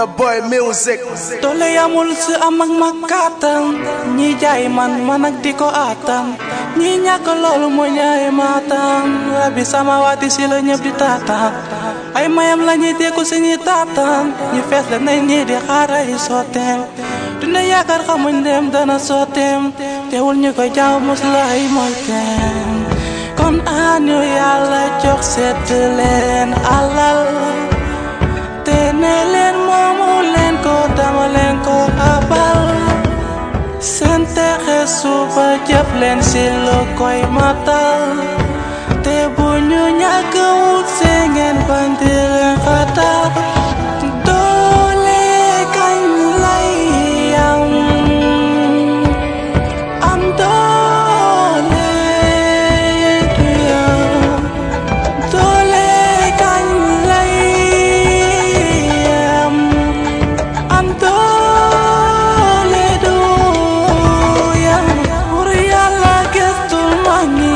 Ghetto Boy Music. doole yamul si am ak mag kàttan ñi jaay man man ak di ko attan ñi ñàkk loolu mu ñaay maatan rabbi sama waati si la ñëpp di taataan ay mayam la ñuy dékku si ñi taataan ñi fees la nañ ñi di xaar ay sotteem duna yaakaar xamuñ dem dana sotteem teewul ñu koy jaaw mos la ay mooy teem kon añu yàlla jox sedd leen alal te ne leen moomu leen ko dama leen ko abal seen texe suba jëf leen si lu koy matal te bu ñu ñàkk wut see ngeen bañ di leen xatal doole kañ lay am am doole du yam doole kañ lay am am doole du yam pour yàlla gëstul mag ñi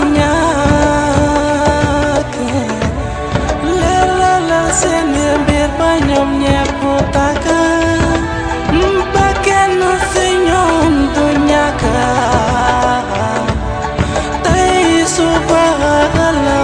ñàkk leeralal seen mbir ba ñoom ñepp tàkk ba kenn si ñoom du ñàkk tey suba la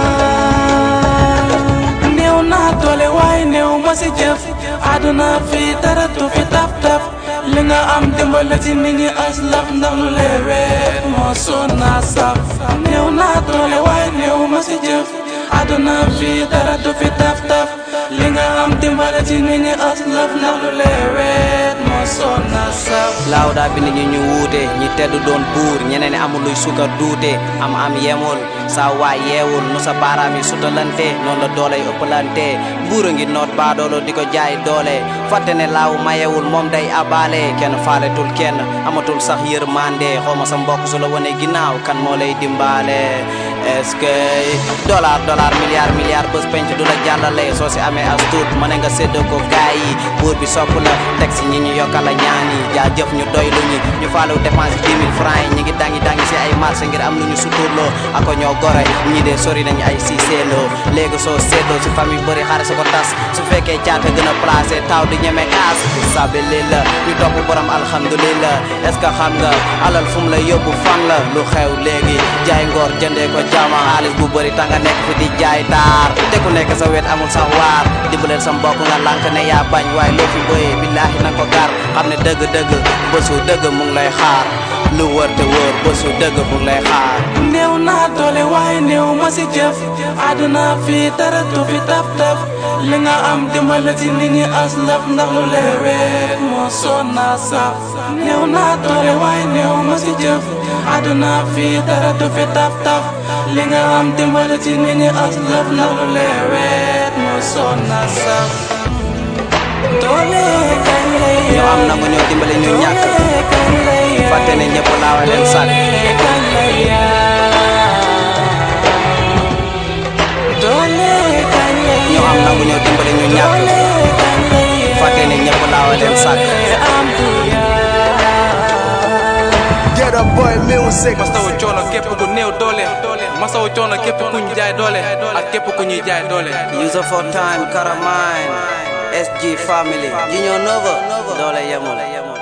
néew naa doole waaye néew ma si jëf àdduna fi dara tu fi taf taf li nga am dimbale ci nit ñi aslaf ndax lu leewet moo soon naa saf néew naa doole waaye néew ma si jëf àdduna fi dara tu fi taf taf li nga am dimbale ci nit ñi aslaf ndax lu leewet moo soon naa saf laaw daa bind ñi ñu wuute ñi tedd doon buur ñeneen amul luy sukar duute am am yemul saa waay yeewul nu sa baaraam yi sutalante noonu la doole yi ëppalante buur a ngi noot baadoolo di ko jaay doole fàtte ne laaw mayewul moom day abaale kenn faaletul kenn amatul sax yërmande xawma sa mbokk su la wane ginnaaw kan moo lay dimbaale est-ce que dollar dollar milliard milliard bés penc du la jàllale soo si amee as tuut mën nga séddoo ko gaay yi buur bi sopp la teg si ñi ñu yokkal la ñaan yi jaajëf ñu doy lu ñi ñu faalew dépense dix mille francs yi ñi ngi dangi dangi si ay marché ngir am lu ñu suturloo ako ñoo gore ñi de sori nañu ay si seeloo léegi soo séddoo si famille bëri xare sa ko tas su fekkee caata gën a placé taw di ñeme kaas sabili la ñu topp borom alhamdulillah est ce que xam nga alal fu mu la yóbbu fan la lu xew léegi jaay ngor jëndee ko jama xaalis bu bëri tanga nekk fi di jaay taar te ku nekk sa wet amul sax waar dimbaleel sa mbokk nga lànk ne yaa bañ waaye loo fi bëyee billaahi na ko gar xam ne dëgg-dëgg bésu dëgg mu ngi lay xaar lu wër te wër bésu dëgg mu ngi lay xaar néew naa doole waaye néew ma si jëf àdduna fii dara tu fi taf taf li nga am dimbale ci nit ñi aslaf ndax lu leewet moo soon naa saf néew naa doole waaye néew ma si jëf àdduna fii dara tu fi taf taf li nga am dimbale ci nit ñi aslaf ndax lu leewet moo soon naa saf doole kañ lay ñu am na ko ñoo dimbale ñu ñàkk fàtte ne ñëpp laawa leen sàkk ñu am na ko ñoo dimbale ñu ñàkk fàtte ne ñëpp laawa leen sàkk Ghetto Boy Music. masawu coono képp ku néew doole masawu coono képp ku ñu jaay doole ak képp ku ñuy jaay doole user for time Karamine SG family Junior Nova doole yemul